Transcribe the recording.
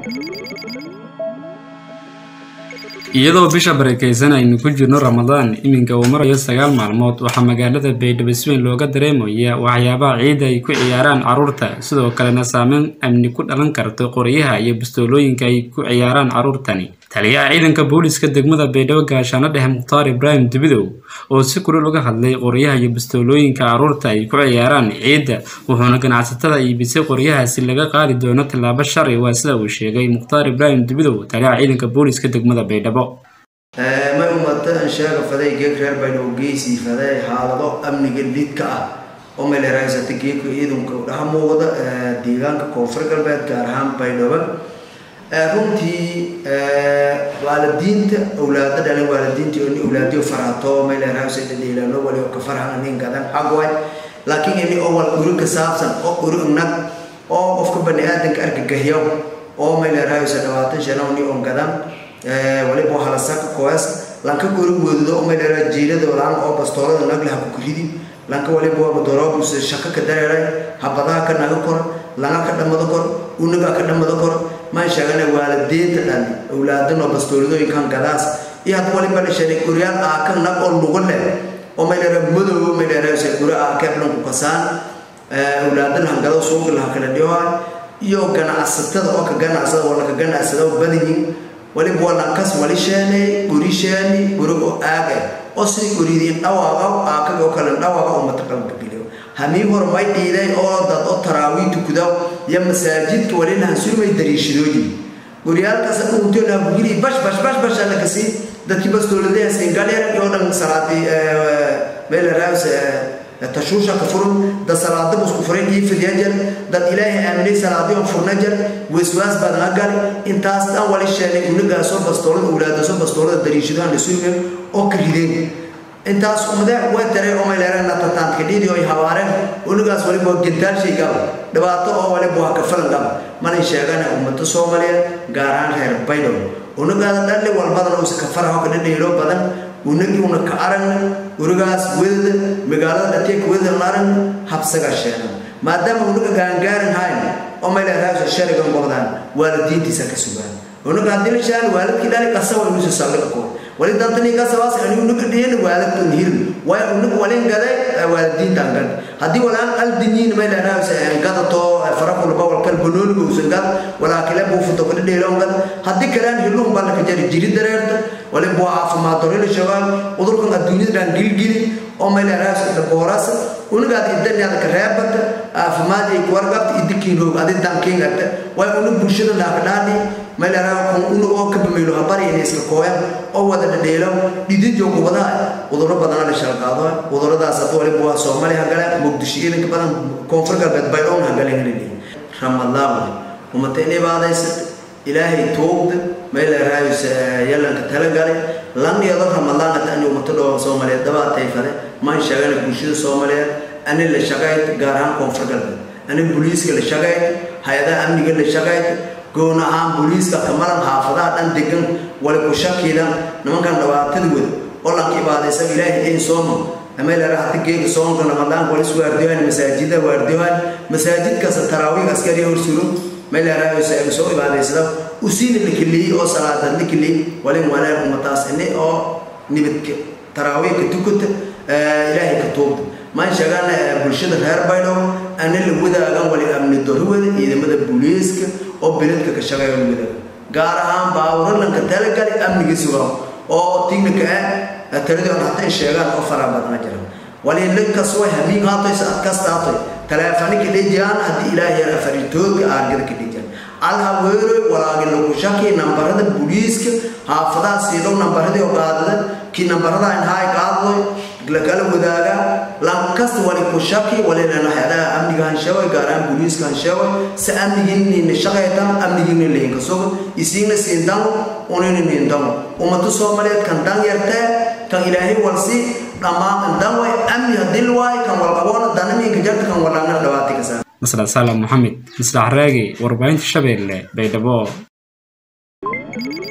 iyadoo bisha barakeysan aynu ku jirno ramadaan iminka uu marayo sagaal maalmood waxaa magaalada baydhabo si weyn looga dareemaya waxyaabaha ciidda ay ku ciyaaraan carruurta sidoo kalena saameyn amni ku dhalan karto qoryaha iyo bastoolooyinka ay ku ciyaaraan carruurtani taliyaha ciidanka booliiska degmada baydhabo gaashaano dhexe mukhtaar ibraahim dubidow oo si kulul uga hadlay qoryaha iyo bastoolooyinka carruurta ay ku ciyaaraan ciidda wuxuuna ganacsatada iibisay qoryahaasi laga qaadi doono tallaabo sharci waa sida uu sheegay mukhtaar ibraahim dubidow taliyaha ciidanka booliiska degmada baydhabo may umata ansheega faday geeg reer baydhabo geysii faday xaalado amniga lidka ah oo meeleraysata geegka ciidanka dhaha muuqda deegaanka koonfur galbeed gaar ahaan baydhabo runtii waalidiinta awlaado dhalin waalidiinta oni awlaadiyo farhato meeleraysata dhadheelaano wali oo ka farhan nin gadan xagway laakiin ini oo wal uri ka saabsan oo uri nag oo qofka bani aadanka argagaxyo oo meeleraaysa dhawaatan shana ni on gadan waliba waxaa la saka koes lanka gori woodo oo meelera jiirada laan oo bastoolada naglaha ku kuridi lanka waliba waa doroobus shaka ka dareeray habadaha ka naga kor langa ka dhamada kor unaga ka dhamada kor maan sheegana waalideenta dhan awlaadan oo bastooladooyinkan gadaas iyo hadda waliba dhashay guryaal aaka nag oo lugu leh oo meelera madow meelera guri aaka eblan ku kasaan awlaadan hangado suuqa laha kala dhiwaa iyo ganacsatada oo ka ganacsada wala ka ganacsada oo badanyihin waliba walankas wali sheenay guri sheeni guri oo aaga oo sidii guridiin dhawaaqa aakaga oo kale dhawaaqa oo mataqalka geliyo hamii hor may dhiiday oo dad oo taraawiih tukada iyo masaajidka wali lahan surmay dariishadooyin guryaalkaas dhunto la guri bash bash bash bash la kasi dadkii bastooladaha singalyar iyo dhan salaadii meel raas tashuusha ka furan dad salaada busku furan iyo fidyajar dad ilaahay aaminay salaadii oo furnajar waswaas baad nagal intaas dhan wali sheegay unaga soo bastoolada awlaada soo bastoolada dariishadaha la suugay oo ka rideen intaas umada way taray oo meelera na tataan ka dhidi oo hawaareen unagaas wali boo gintaal shay gab dhibaato oo wali boo ka falan gab mana sheegana ummada Soomaaliyeed gaar ahaan reer Baydo unagaas dhalle walbadan oo iska faraha ka dhidhiilo badan unagi una ka aragna uragaas wada magaalada dhateek wada naran habsaga sheena maadaama unaga gaangaaran hayn oo meelera shariga qodaan waalidiintiisa ka sugaan unaga hadii la shaan waalidkii dhali qasawa inuu soo ko wali dantani ka sawaas ani unaga dheen waalidku hil way unaga walen gaday waalidiin tangan hadii walaan aldiniin ma ilaa raas gada to faraqu laba wal kal bunul uu sangad wala kala buu futo kala dheelon gad hadii kalaan hilum bal ka jari jiri dareerta wali buu caafimaad doril shabaab udurkan adduunyada dhan gilgili oo ma ilaa raas da boras unaga iddan ka reebad caafimaad ay warqabta idinkiin roog adin dankiin gata way unaga bulshada dhaafdhaani meelera kun unu oo ka bameylo habari inay iska kooyan oo wada dhadheelo dhidid joogo wada uduro badan la shalqaado uduradaas hadda waliba waa soomaali hagale muqdisho idanka badan koonfur galbeed baydoon hagale helini ramadaan umata inay baadaysat ilaahay toogda meel raayus yalanka talagale lan yado ramadaan hata ani umata dhoo soomaaliyeed dabaatay fale maan sheegana bulshada soomaaliyeed ani la shaqayd gaar ahaan koonfur galbeed ani booliiska la shaqayd hay-adaha amniga la shaqayd goon ahaan booliiska kamalan xaafadaha dhan degan wali ku shakidan nimankan dhawaatada wada oo lanka ibaadaysa ilaahay in sooma ameelera hadi geega soonka ramadaan wali iswaardiyohan masaajida waardiyohan masaajidkaas taraawiih askari hor suro meelera soo ibaadaysada usiina la keliyey oo salaadad la keliyey wali wanaag umataas ini oo nibadka taraawiihka tukata ilaahay ka tuugta maan sheegaan bulshada reer baydhow ana la wadaagan wali amni dorwada ciidamada booliiska oo biladka ka shaqeeya wada gaar ahaan baawuralanka talagali amniga sugaa oo tignika ah taladii on hataa sheegaan oo fara badna jira wali linkas way hamiin haatoy saad kasta haatoy taleefani ka dhejiyaan haddii ilaahay yar afaritoodka aargada ka dhejiyaan alhaweero walaagi lagu shaki nambarada booliiska xaafadaha siidhow nambaradii oo qaadada kii nambarada inhaay qaadadoy lakala wadaaga lankasta wali ku shaki wali lana hayadaha amniga hanshawa gaaraan booliiska hanshawa si amnigiinina shaqaytan amnigiina lehinka sogo isiina siindamo unina niindamo ummada soomaaliyeed kan dan yartee kan ilaahay walsi dhammaan dan way amni hadii waay kan walqaboona danamiinka jarta kan walaana dhawaati ka saa maslax salam maxamed maslax raagi warbaahinta shabeelle baydhabo